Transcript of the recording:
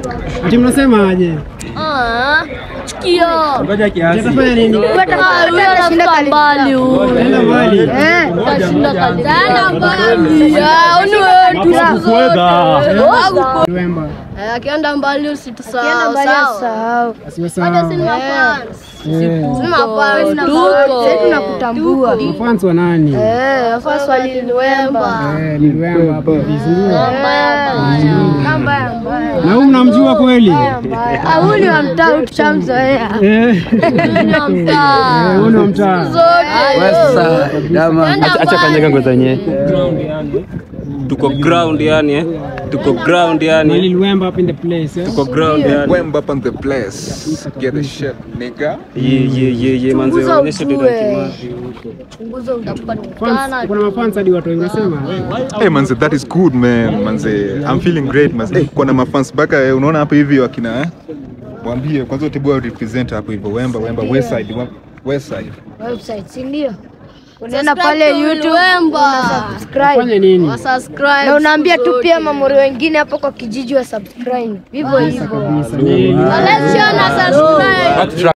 Ati mnasemaje? Ah, Chikio. Ngoja kiasi. Atafanya nini? Ah, huyo anafika mbali huyo. Enda mbali. Tashinda kali. Tena mbali. Ah, uni wetu siku zote. Luemba. Eh, Akienda mbali usitusahau. Kienda mbali sawa? asahau. Asiwasahau. Sisi ni mafans. Eh. Sisi mafans. Tuko. Sisi tunakutambua. Mafans wa nani? Eh, wafasi waliliwemba. Eh, ni Luemba hapo vizuri. Namba ya mbaya. Na huyu mnamjua kweli? Ah, huyu ni wa mtaa huyu tushamzoea. Eh. Ni wa mtaa. Eh, huyu ni wa mtaa. Acha- Acha kanyaga ngoza yenyewe. Tuko ground yani eh. Tuko ground Mali yani. Luemba up in the place. eh? Tuko ground yani. Wemba up on the place. Get the shit, nigga. Ye ye ye ye manze Chunguza onyesha ujue. documentary. Chunguza Fans, utapatikana. kuna mafans hadi watu unasema. Hey manze, that is good man. Manze, I'm feeling great manze. Hey, kuna mafans baka eh, unaona hapa hivi wakina eh? Waambie kwanza utibu wa represent hapo hivyo Wemba, Wemba West Side, Wem- West Side. Website, si ndio? Unaenda pale YouTube Wemba. subscribe. Fanya nini? Subscribe. Na unaambia tu pia mamuri wengine hapo kwa kijiji wa subscribe. Hivyo hivyo. Kabisa. Ni- Let's share na subscribe.